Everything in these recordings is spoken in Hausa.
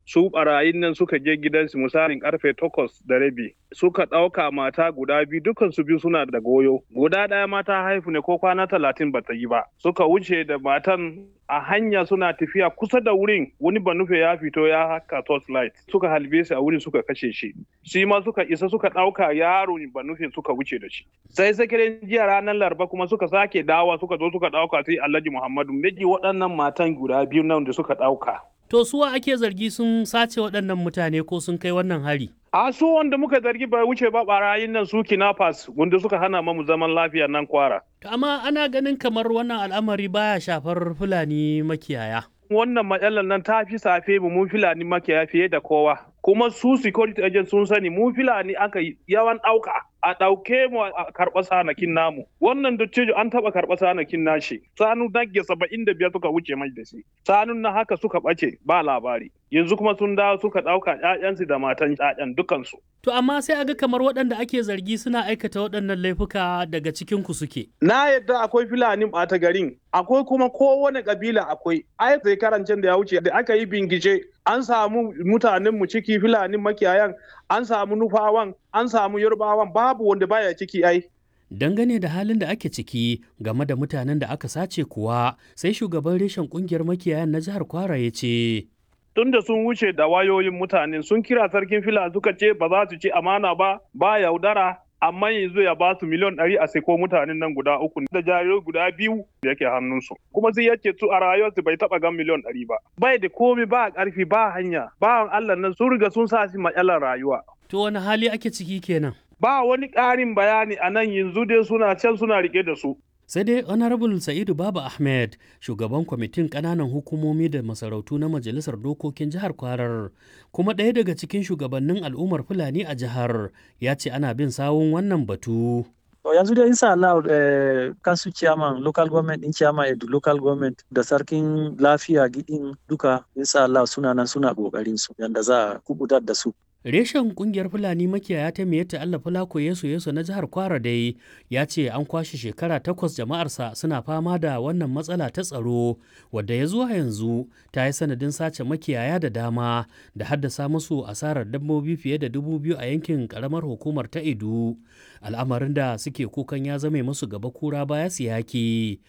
su barayin nan suka je gidansu misalin karfe takwas da rabi suka ɗauka mata guda biyu dukan su biyu suna da goyo guda ɗaya mata haifu ne ko kwana talatin bata yi ba suka wuce da matan a hanya suna tafiya kusa da wurin wani banufe ya fito ya haka torchlight suka halbe shi a wurin suka kashe shi shi ma suka isa suka ɗauka yaro banufe suka wuce da shi sai sakirin jiya ranar laraba kuma suka sake dawa suka zo suka ɗauka sai alhaji muhammadu miji waɗannan matan guda biyu nan da suka ɗauka To suwa ake zargi sun sace waɗannan mutane ko sun kai wannan hari? A su wanda muka zargi bai wuce ba barayin nan su kinafas wanda suka hana mamu zaman lafiya nan kwara. Amma ana ganin kamar wannan al'amari baya shafar Fulani makiyaya. Wannan matsalar nan ta fi safe mu mun Fulani makiyaya fiye da kowa. Kuma su security agent sun sani mu Fulani aka yawan ɗauka. a ɗauke mu a karɓa sanakin namu wannan dattijo an taɓa karɓa sanakin nashi sanu nage saba'in da biyar suka wuce mai da shi sanun na haka suka ɓace ba labari yanzu kuma sun dawo suka ɗauka ƴaƴansu da matan ƴaƴan dukansu. To amma sai aga kamar waɗanda ake zargi suna aikata waɗannan laifuka daga cikin ku suke. Na yadda akwai Fulani ɓata garin akwai kuma kowane ƙabila akwai ai sai karancin da ya wuce da aka yi bingice an samu mutanen mu ciki Fulani makiyayan an samu nufawan an samu yarbawan babu wanda baya ciki ai dangane da halin da ake ciki game da mutanen da aka sace kuwa sai shugaban reshen kungiyar makiyayan na jihar kwara ya ce tunda sun wuce da wayoyin mutane sun kira sarkin fila suka ce ba za su ci amana ba ba yaudara amma yanzu ya ba su miliyan ɗari a seko mutanen nan guda uku da jarirai guda biyu da yake hannunsu kuma sai yake su a rayuwarsu bai taɓa gan miliyan ɗari ba bai da komi ba ƙarfi ba hanya ba Allah nan sun riga sun sa shi matsalar rayuwa. To wani hali ake ciki kenan? Ba wani ƙarin bayani a nan yanzu dai suna can suna rike da su. sai dai honorable sa'idu baba ahmed shugaban kwamitin ƙananan hukumomi da masarautu na majalisar dokokin jihar kwarar kuma ɗaya daga cikin shugabannin al'ummar fulani a jihar ya ce ana bin sawun wannan batu yanzu dai insha Allah kansu chairman local government din chairman edu local government da sarkin lafiya gidin duka insha Allah suna nan suna kokarin su yanda za a kubutar da su Reshen kungiyar Fulani makiyaya ta Miyatta Allah Fulako Yesu Yesu na jihar Kwara dai ya ce an kwashe shekara takwas jama'arsa suna fama da wannan matsala ta tsaro wadda ya zuwa yanzu ta yi sanadin sace makiyaya da dama da haddasa musu asarar dabbobi fiye da dubu biyu a yankin karamar hukumar ta Edu. Al'amarin da suke kukan ya zame musu gaba kura baya siyaki.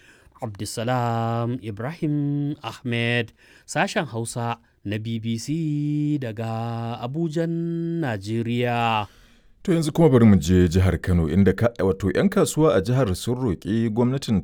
Abdulsalam Ibrahim Ahmed sashen Hausa na BBC daga Abujan, Najeriya. To yanzu kuma bari mu je jihar Kano inda wato 'yan kasuwa a jihar sun roƙi gwamnatin